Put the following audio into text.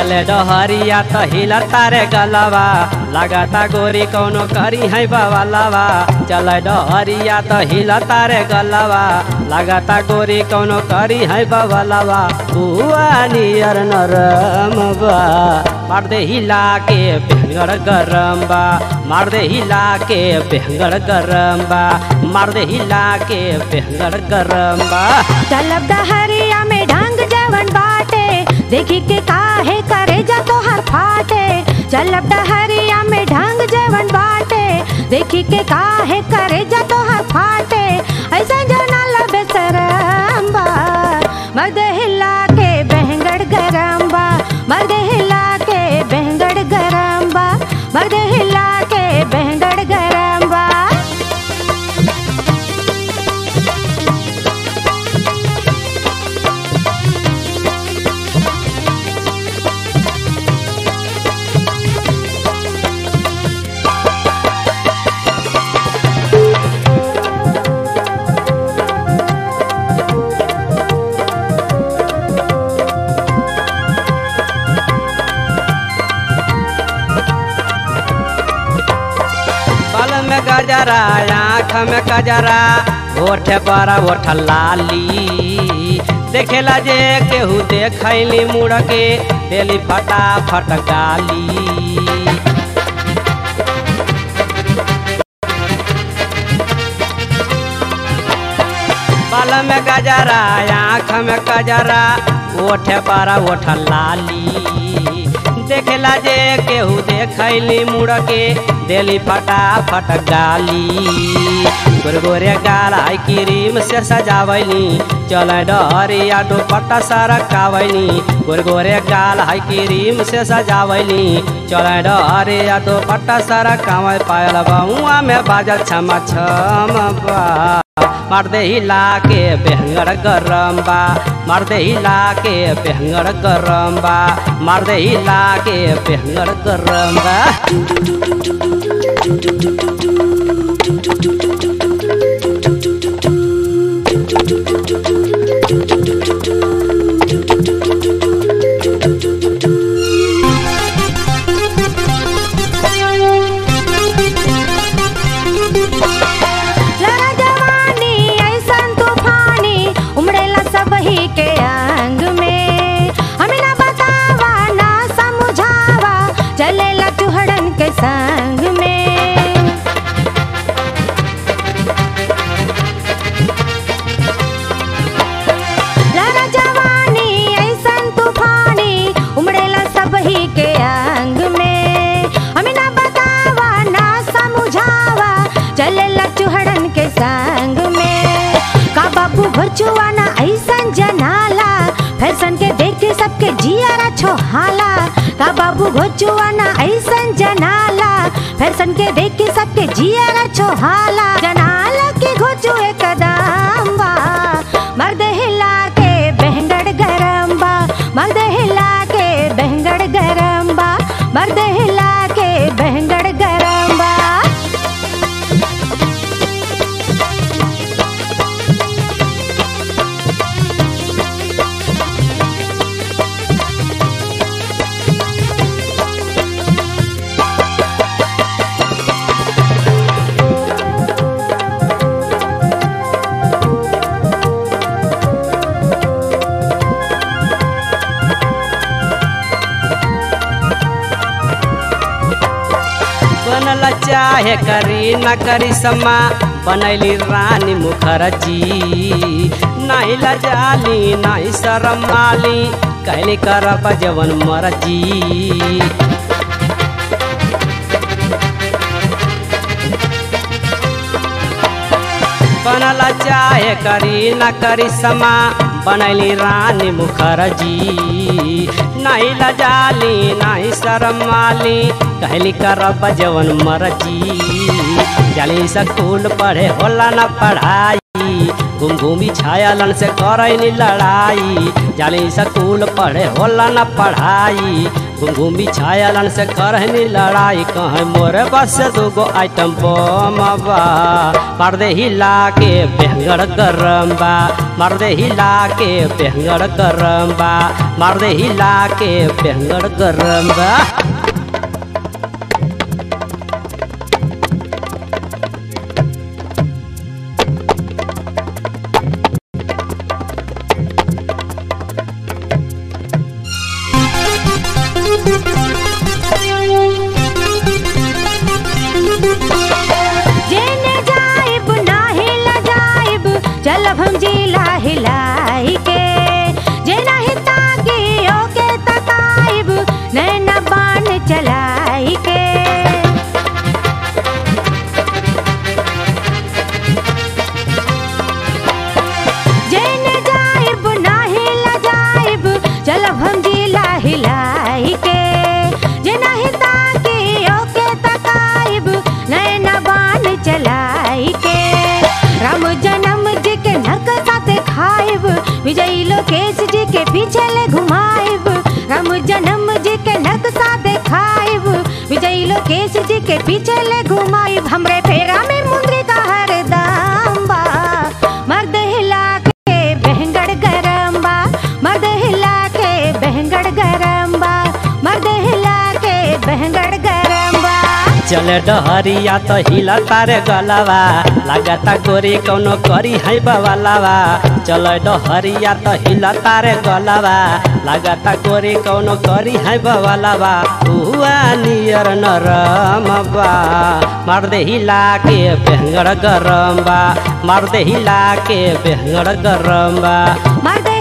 चले डहरिया त हिला तारे गलवा लगाता गोरी कौनो करी है बवालवा चले डहरिया त हिला तारे गलवा लगाता गोरी कौनो करी है बवालवा बुआ नियर नरम बा मार दे हिला के बेंगड़ गरम बा मार दे हिला के बेंगड़ गरम बा मार दे हिला के बेंगड़ गरम बा चलब डहरिया में ढंग जवन बाटे देखी के काहे करे जा तो हर फाटे चलब डहरिया में ढंग जवन बाटे देखी के काहे करे जा तो हर फाटे ऐसा जना लबे सरम्बा मर्द हिला के बहंगड़ गरम्बा मर्द हिला के बहंगड़ गरम्बा मर्द हिला के बहंगड़ गरम्बा बाल में गजरा आँख में गजरा ओठ पर ओठ लाली देखेला जे केहू देखैली मुड़ के देली फटाफट गाली बाल में गजरा आँख में गजरा ओठ पर ओठ लाली देखेला जे केहू देखैली मुड़ के देली फटाफट गाली गोरगोरे गाल आई क्रीम से सजावैली चल डहरिया दुपट्टा सरकावैली गोरगोरे गाल आई क्रीम से सजावैली चल डहरिया दुपट्टा सरकावै पायल बउआ में बाजल छमा छम बा मार दे हिला के बेहंगड़ गरम बा मार दे हिला के बेहंगड़ गरम बा मार दे हिला के बेहंगड़ गरम बा लड़ा जवानी ऐसन तूफानी उमड़ेला सब ही के अंग में हमें ना बतावा ना समझावा चलेला चुहड़न के संग में लड़ा जवानी ऐसन तूफानी उमड़ेला सब ही के अंग में हमें ना बतावा ना समझावा चलेला चुहड़न के संग में का बाबू घरचुआ ना ऐसन जनाला फैशन के देख के सबके जियारा छोहाला का बाबू घोचुआ ना ऐसन जनाला फैशन के देख के सबके जियारा छोहाला जनाला के घोचु एकदम बा मर्द हिला के बहंगड़ गरम बा मर्द हिला के बहंगड़ गरम बा मर्द हिला के बहंगड़ गरम बा बनल चाहे करी न करी समा बनैली रानी मुखर्जी नहीं लजाली नहीं शरम माली कैली करब जवन मरजी बनल चाहे करी न करी समा बनैली रानी मुखर्जी नहीं लजाली नहीं शरम माली कहली करब जवन मरजी जाली स्कूल पढ़े होला न पढ़ाई घूम घूमी छायालन से करैनी लड़ाई जाली स्कूल पढ़े होला न पढ़ाई घूम घूमी छायालन से करहनी लड़ाई कहे मोरे बस से दूगो आइटम बम बा मार दे हिला के बेहंगड़ गरम बा मार दे हिला के बेहंगड़ गरम बा मार दे हिला के बेहंगड़ गरम बा जेने जाइब ना हिला जाइब चलब हम जिला हिलाई के जे नहीं ताकी ओके तकाइब नैना बाण चलाई के जेने जाइब ना हिला जाइब चलब हम जिला हिलाई के जे नहीं ताकी ओके तकाइब नैना बाण चलाई के राम जन्म जी के नरक साथे खाइब विजयी लोकेश जी के पीछे ले घुमाइब राम जन्म जी के नरक साथे खाइब विजयी लोकेश जी के पीछे ले घुमाइब हमरे फेरा में मुंदरी का हर दाम बा मर्द हिला के बहंगड़ गरम बा मर्द हिला के बहंगड़ गरम बा मर्द हिला के बहंगड़ गरम बा चले डहरिया तो हिला तारे गलवा लागता गोरी कौनो करी है बवालावा चले डहरिया तो हिला तारे गलवा लागता गोरी कौनो करी है बवालावा हुआ नियर नरम बा मार दे हिला के बेहंगड़ गरम बा मार दे हिला के बेहंगड़ गरम बा मर्द